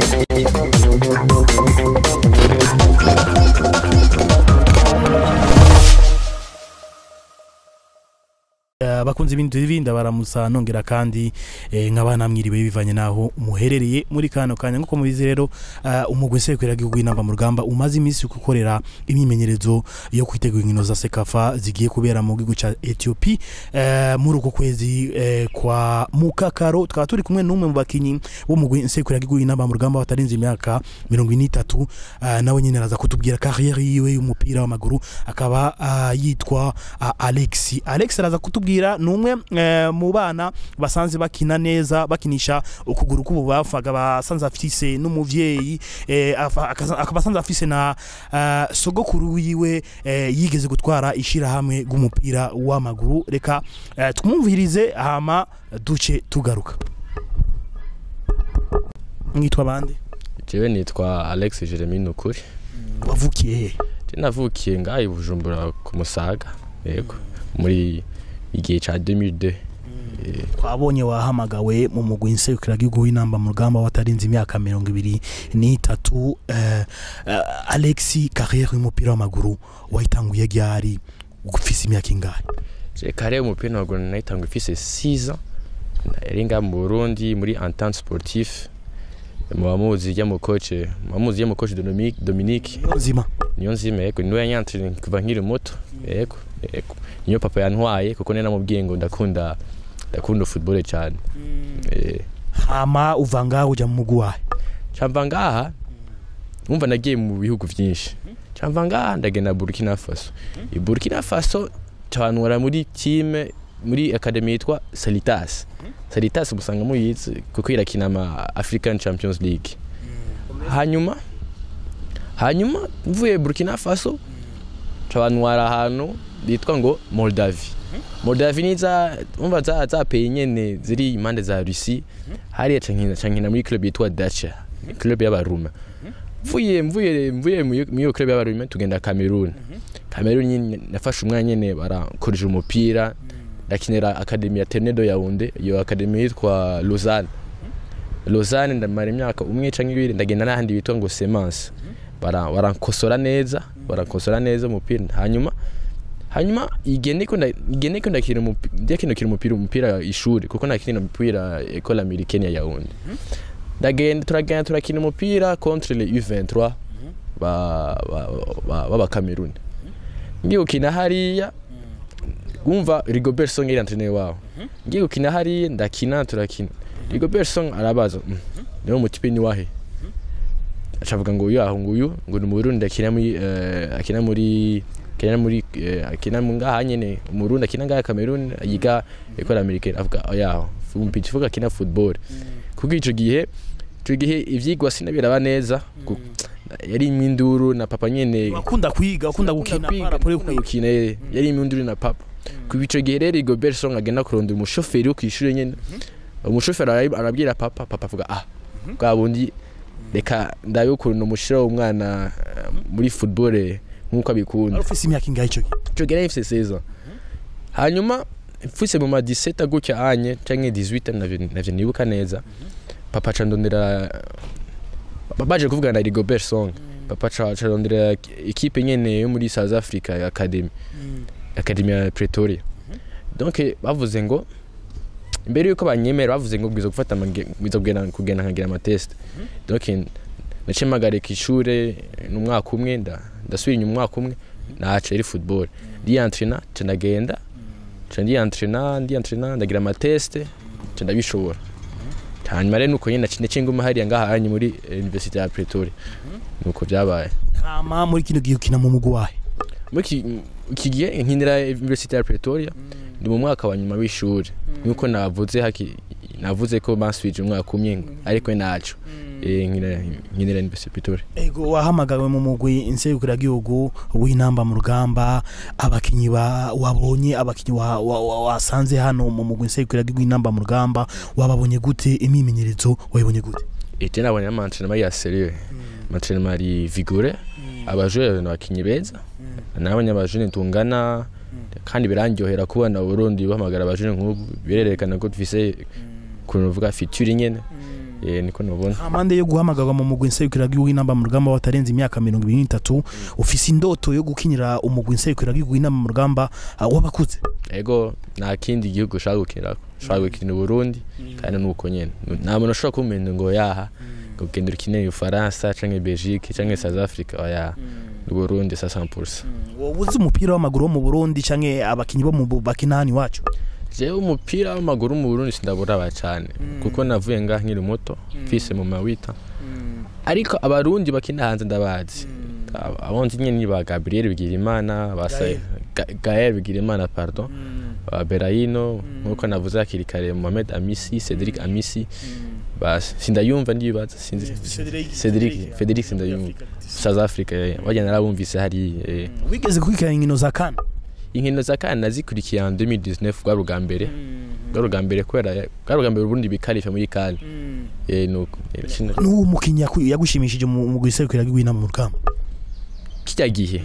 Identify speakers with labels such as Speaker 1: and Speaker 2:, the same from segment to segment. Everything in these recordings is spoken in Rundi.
Speaker 1: bakunze ibindi bindi baramusa nongera kandi eh, nk'abana mwiriwe bivanye naho muherereye muri kano kanya nkuko mubizi rero uh, umugwi nsekwera gihugu inamba mu rugamba umaze iminsi gukorera imyimenyerezo yo kwitegura inkino za sekafa zigiye kubera mu gihugu ca Ethiopia uh, muri uko kwezi uh, kwa mukakaro tukaba turi kumwe n'umwe mu bakinyi b'umugwi nsekwera gihugu inamba mu rugamba batarinze imyaka 23 uh, nawe nyine araza kutubwira carrière yiwe y'umupira w'amaguru akaba uh, yitwa uh, Alex Alex araza kutubwira numwe eh, mu bana basanze bakina neza bakinisha ukuguru k'ububafu akaba asanze afise n'umuvyeyi eh, afa- akaza- akaba asanze afise na uh, sogokuru wiwe eh, yigeze gutwara ishirahamwe rw'umupira w'amaguru reka eh, tumwumvirize hama duce tugaruka mwitwa bande
Speaker 2: jewe nitwa alex jeremy nukuri
Speaker 1: wavukiye he
Speaker 2: je navukiye ngaha i bujumbura ku musaga yego muri igihe ca 2002 Eh,
Speaker 1: twabonye wahamagawe mu mugwi nserukira gihugu w'inamba mu rugamba watarinze imyaka mirongo ibiri n'itatu eh, eh, Alex carrière y'umupira w'amaguru wayitanguye ryari ufise imyaka ingahe
Speaker 2: je kare umupira w'amaguru nayitanga ifise 6 ans yari ngaha mu burundi muri entente sportif mubamuzi rya mu coach mubamuzi rya mu coach Dominique Dominique
Speaker 1: nzima
Speaker 2: niyo nzima yego niwe yanyantrine kuva nkiri muto yego yego niyo papa yantwaye kuko nari namubwiye ngo ndakunda ndakunda football cyane eh
Speaker 1: hama uva ngaho uja mu mugwi wahe
Speaker 2: camva ngaha umva nagiye mu bihugu byinshi camva ngaha ndagenda burkina faso i burkina faso canwara muri time muri akademi yitwa salitas salitas musanga muyizi kuko irakina ama african champions league hanyuma hanyuma mvuye burkina faso canwara ahantu bitwa ngo moldavi moldavi ni za umva za za pays nyene ziri impande za russie hariya cankina cankina muri club yitwa dacha club y'abaruma mvuye mvuye mvuye muri iyo club y'abaruma tugenda cameroon cameroon nyine nafashe umwanya nyene barakoresha umupira ndakinira akademi ya tenedo yaunde iyo akademi yitwa lausanne lausanne ndamara imyaka umwe canke ibiri ndagenda n'ahandi bitwa ngo semence bara barankosora neza barankosora neza umupira hanyuma hanyuma igihe niko nda- igihe niko ndakina umupi- ndakinukira umupira umupira ishuri kuko nakina umupira école américaine ya Yaounde ndagenda turagenda turakina umupira contre les U23 ba ba ba- baba Cameroon ngiye gukina hariya wumva Rigobert Song yari entraîneur wabo ngiye gukina hariya ndakina turakina Rigobert Song arabaza "Mm, niwe mutipe ni wahe acavuga ngo uyu aho nguyu ngo ni mu Burundi akina muri eh, akina muri akina muri eh, akina mu ngaha nyene mu Burundi akina ngaha Cameroon yiga école américaine avuga oya umupira uvuga akina football kuko ico gihe ico gihe ivyigwa sinabiraba neza ku- yari iminduru na papa nyene
Speaker 1: wakunda kwiga ukunda gukina
Speaker 2: kwiga
Speaker 1: para kuri
Speaker 2: kuri gukina eh, yari iminduru na papa ku ico gihe rero Rigobert Song agenda kurondera umushoferi wo kwishuri nyene umushoferi arabi- arabwira papa papa avuga ah bwa bundi reka ndabe ukuntu umushira umwana eh, muri football eh, nkuko abikunda
Speaker 1: ufise imyaka ingahe ico gihe
Speaker 2: ico gihe nari mfise 16 ans hanyuma mfise mu ma 17 gutya anye canke 18 navyo navyo nibuka neza papa ca ndondera ba- baje kuvugana na Rigobert Song papa ca ca ndondera equipe nyene yo muri South Africa ya Academy Academy ya Pretoria donc eh, bavuze ngo imbere yuko banyemera bavuze ngo bwiza gufata amage- bwiza kugenda kugenda nkagira ama test donc eh, naciye mpagarika ishure n'umwaka umwe nda ndasubira inyuma umwaka umwe naca iri football ndiyantrena ca ndagenda ca ndiyantrena ndiyantrena ndagira ama test ca ndabishobora hanyuma rero nuko nyene naciye naciye nguma hariya ngaha hanye muri eh, University ya Pretoria nuko byabaye
Speaker 1: hama muri kino gihe ukina mu mugwi wahe
Speaker 2: muri iki- iki gihe nkinira University ya Pretoria ndi mu mwaka wa nyuma w'ishuri nkuko navuze haki navuze ko bansubije umwaka umwe ariko naco eh, nkinira nkinira University ya Pretoria
Speaker 1: ego wahamagawe mu mugwi nserukira gihugu w'inamba mu rugamba abakinyi ba wabonye abakinyi wa- wa- wa- wasanze hano mu mugwi nserukira gihugu w'inamba mu rugamba wababonye gute imyimenyerezo wayibonye gute
Speaker 2: ete nabonye amantrenema ya sérieux amantrenema ari vigore abajure n'abakinyi beza nabonye abajure tungana kandi birandyohera kubona Burundi bahamagara abajure nk'ubu birerekana ko dufise ukuntu uvuga future nyene eh niko nubona
Speaker 1: amande yo guhamagarwa mu mugwi nserukiragihugu w'inamba mu rugamba watarenze imyaka mirongo ibiri n'itatu ufise indoto yo gukinira umugwi nserukiragihugu w'inamba mu rugamba ah, w'abakuze
Speaker 2: ego nta kindi gihugu ushaka gukinira ushaka gukina Burundi kandi nuko nyene nta muntu ushobora kumenya ngo yaha ngo genda ukinire Ufaransa canke Belgique canke South Africa oya ni Burundi sa 100%
Speaker 1: wowe uzi umupira w'amaguru wo mu burundi canke abakinyi bo mu bu- bakina hano iwacu
Speaker 2: jewe umupira w'amaguru mu Burundi sindaburaba cyane kuko navuye ngaha nkiri muto mfise mu mawita ariko abarundi bakina hanze ndabazi Ab- abonzi nyene ni ba Gabriel Bigirimana ba Sa- Ga- Gaël Bigirimana pardon ba Berahino nkuko navuze hakiri kare Mohamed Amisi Cedric Amisi basi sindayumva ndibaza sinzi Cedric Federic sindayumva South Africa eh, wagira narabumvise hari eh.
Speaker 1: wigeze gukurikirana inkino za kane
Speaker 2: inkino za kana nazikurikiye en 2019 bwa bwa mbere bwa bwa mbere kubera bwa bwa mbere Burundi bikarifa muri kane eh nuko eh, sino-
Speaker 1: n'uwo mukinyi yaku- yagushimishije mu mugwi nserukiragihugu w'inamba mu rugamba
Speaker 2: kijya gihe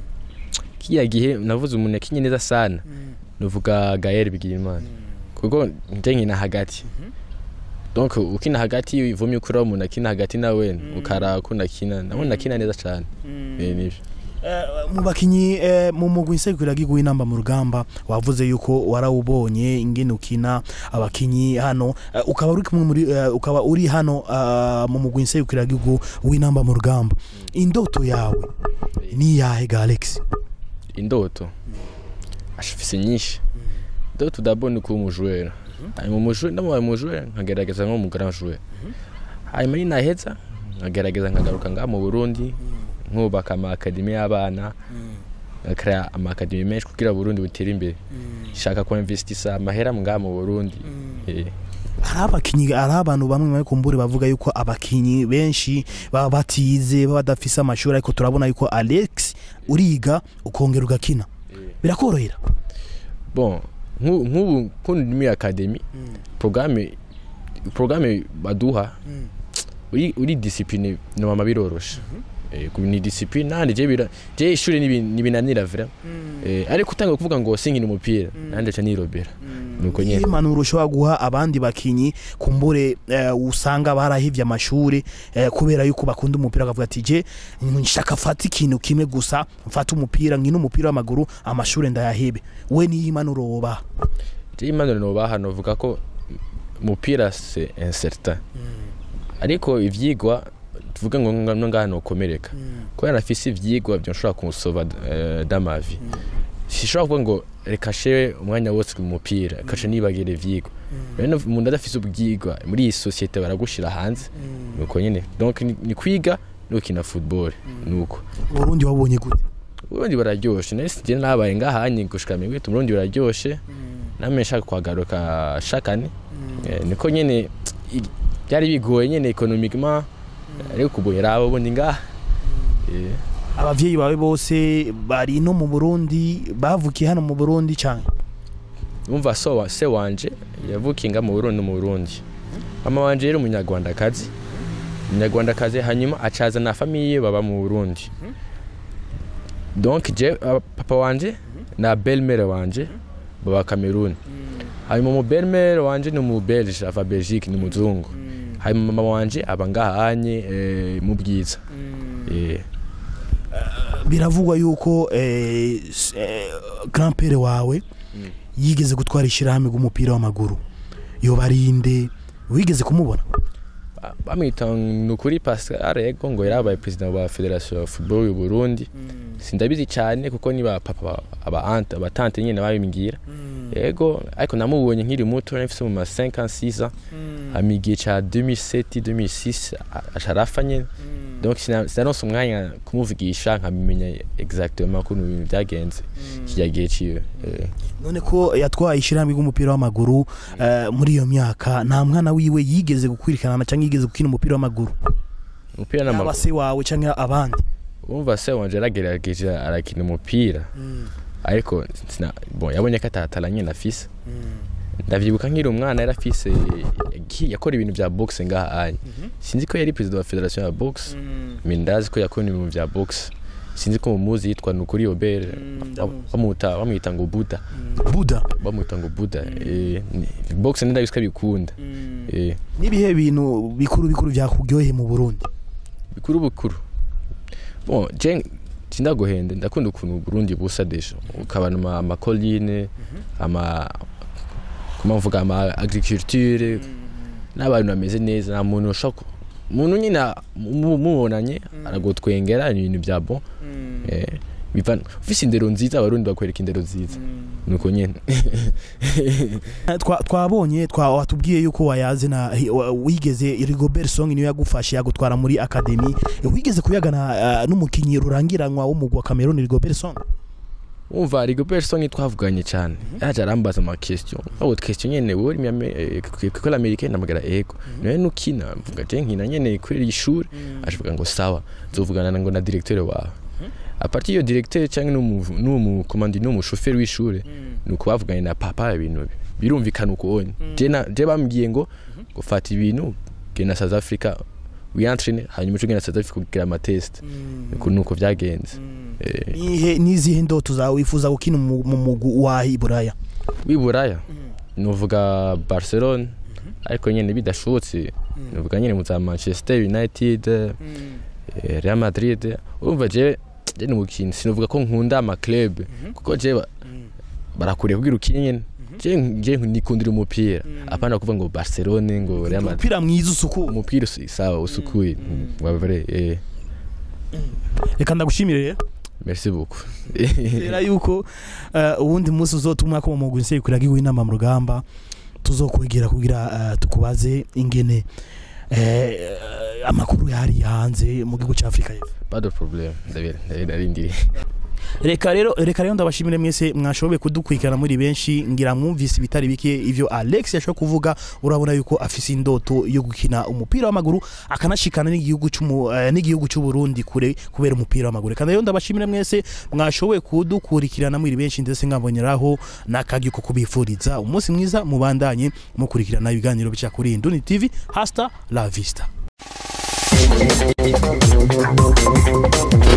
Speaker 2: kijya gihe navuze umuntu yakinye neza sana nuvuga Gaël Bigirimana kuko nje nkina hagati donc ukina hagati ivumye ukura umuntu akina hagati nawe ukara ko nakina nabona nakina neza cyane eh nivyo
Speaker 1: Eh, mu bakinyi eh, mu mugwi nserukiragihugu w'inamba mu rugamba wavuze yuko warawubonye ingene ukina abakinyi hano eh, ukaba uri kumwe muri eh, ukaba uri hano ah, mu mugwi nserukiragihugu w'inamba mu rugamba indoto yawe ni yahe ga Alex
Speaker 2: indoto ashafise nyinshi indoto d'abord ni kuba umujoueur hanyuma umujoueur ndamubaye umujoueur nkagerageza nko mu grand joueur hanyuma ninaheza nkagerageza nkagaruka ngaha mu Burundi nkubaka ama academy y'abana ngakora ama academy menshi kugira Burundi butere imbere shaka ko investisa amahera ngaha mu Burundi eh
Speaker 1: hari abakinyi hari abantu bamwe bari kumbure bavuga yuko abakinyi benshi baba batize baba badafise amashuri ariko turabona yuko Alex uriga ukongera ugakina birakorohera
Speaker 2: bon nk'ubu nk'ubu kundi muri academy programme programme baduha uri uri discipline no mama biroroshe eh ku ni discipline nandi je bira je ishuri nibi- nibinanira vra eh ariko utanga kuvuga ngo sinkina umupira nandi cha nirobera nuko nyene
Speaker 1: impanuro ushobora guha abandi bakinyi kumbure eh, usanga barahivye amashuri eh, kubera yuko bakunda umupira bakavuga ati je nshaka fata ikintu kimwe gusa mfata umupira nkina umupira w'amaguru amashuri ndayahibe we niyo impanuro wobaha
Speaker 2: je impanuro nobaha novuga ko umupira c'est incertain ariko ivyigwa tuvuge ngo nga- ngaha nokomereka kubera nafise ivyigwa byo nshobora kumusova eh, damavi sishobora kuvuga ngo reka shewe umwanya wose mu mupira kaca nibagira ivyigwa rero umuntu adafise ubwigwa muri iyi societe baragushira hanze nuko nyene donc ni, ni kwiga no gukina football nuko
Speaker 1: Burundi wabonye gute
Speaker 2: uburundi bararyoshe nese je nabaye ngahanye gushika migwe uburundi bararyoshe namwe nshaka kuhagaruka shakane Eh, niko nyene i- byari bigoye nyene economiquement ariko kuboye rabo bundi ngaha Eh,
Speaker 1: abavyeyi bawe bose bari no mu Burundi bavukiye hano mu Burundi cyane
Speaker 2: umva so wa se wanje yavukinga mu Burundi no mu Burundi mama wanje yari umunyarwandakazi umunyarwandakazi hanyuma acaza na famiye baba mu Burundi donc je uh, papa wanje na belle-mère wanje baba Cameroon hanyuma mu belle-mère wanje ni mu Belge ava Belgique ni muzungu hanyuma mama wanje aba ngahanye eh, mu bwiza eh
Speaker 1: biravugwa yuko eh, s- eh, grand pere wawe yigeze gutwara ishyirahamwe ry'umupira w'amaguru yobarinde wigeze kumubona
Speaker 2: Ba- bamwita nukuri Pascal Ego ngo yarabaye president wa Federation ya Football y'u Burundi sindabizi cyane kuko ni ba papa aba aunt aba tante nyine babimbwira yego ariko namubonye nkiri muto nafise mu ma 5 ans 6 ans amigiye ca 2007 2006 a- asharafa nyene donc sina- sinaronse umwanya kumuvugisha nkamenya exactement ukuntu ibintu byagenze kijya gihe ciwe eh.
Speaker 1: none ko yatwaye ishyirahamwe ry'umupira w'amaguru eh, muri iyo myaka nta mwana wiwe yigeze gukwirikirana cyangwa yigeze gukina umupira w'amaguru
Speaker 2: umupira
Speaker 1: yaba
Speaker 2: n'amaguru
Speaker 1: se wawe cyangwa abandi
Speaker 2: umva se wanje yaragerageje arakina umupira ariko sina- bon yabonye ko atatara nyine afise ndavyibuka nkiri umwana yari afise ki- yakora ibintu vya boxe ngaha anye sinzi ko yari perezida wa federation ya boxe mais ndazi ko yakora ibintu vya boxe sinzi ko mumuzi yitwa nukuri obere
Speaker 1: ndamuzi.
Speaker 2: bamuta bamwita ngo buda
Speaker 1: buda
Speaker 2: bamwita ngo buda eh, ni- box ndabisika bikunda eh
Speaker 1: n'ibihe bintu bikuru bikuru byakuryoheye mu burundi
Speaker 2: bikuru bikuru bon je sindaguhende ndakunda ukuntu Burundi busa deja ukabana ama amakoline ama kuma mvuga ama agriculture n'abantu bameze neza nta muntu ushaka umuntu nyine mu- mubonanye aragutwengera ni ibintu bya bon eh biva ufise indero nziza abarundi bakwereka indero nziza nuko nyene
Speaker 1: Twa- twabonye twa watubwiye yuko wayaze na hi- wa- wigeze Rigobert Song niyo yagufashe yagutwara muri academy wigeze kuyagana ah, n'umukinyi rurangiranwa w'umugwi wa Cameroon Rigobert Song
Speaker 2: umva rigo person twavuganye cyane yaje arambaza ama question aho question nyene wowe uri kwikola americaine namagara ego nawe nukina mvuga je nkina nyene kuri iri shuri ashivuga ngo sawa nzovugana ngo na directeur wawe a partir yo directeur cyangwa n'umu n'umu commandant n'umu chauffeur w'ishure nuko bavuganye na papa ibintu bi- birumvikana uko onye je na je bambwiye ngo ngo fata ibintu genda South Africa wiyantrine hanyuma uce ugenda South Africa kugira ama test nuko nuko byagenze eh
Speaker 1: nihe nizihe ndoto zawe wifuza gukina mu mu mugwi wa Iburaya
Speaker 2: w'iburaya nuvuga barcelone ariko nyine bidashobotse nuvuga nyine mu za manchester united eh, real madrid urumva je je ni umukino sinuvuga ko nkunda amaclub kuko je ba- barakuriye kugira ukine nyine je je nikundira umupira apana kuvuga ngo barcelone ngo real madrid
Speaker 1: umupira mwiza usuku
Speaker 2: umupira usi- sawa usukuye wabare eh
Speaker 1: reka ndagushimire rero
Speaker 2: merci beaucoup
Speaker 1: rero yuko eh, uwundi munsi uzotuma ko mu mugwi nsekuraga inama mu rugamba tuzokwegera kugira eh, tukubaze ingene eh, amakuru yari hanze mu gihugu cya Afrika y'Epfo
Speaker 2: pas de problème ndabira ndarindiriye
Speaker 1: reka rero reka rero ndabashimire mwese mwashoboye kudukurikirana muri benshi ngira mwumvise ibitari bike ivyo Alex yashoboye kuvuga urabona yuko afise indoto yo gukina umupira w'amaguru akanashikana n'igihugu cy'umu eh, n'igihugu cy'u Burundi kure kubera umupira w'amaguru kandi rero ndabashimire mwese mwashoboye kudukurikirana muri benshi ndetse nkaboneraho n'akagi ko kubifuriza umunsi mwiza mubandanye mukurikirana ibiganiro bica kuri Induni TV hasta la vista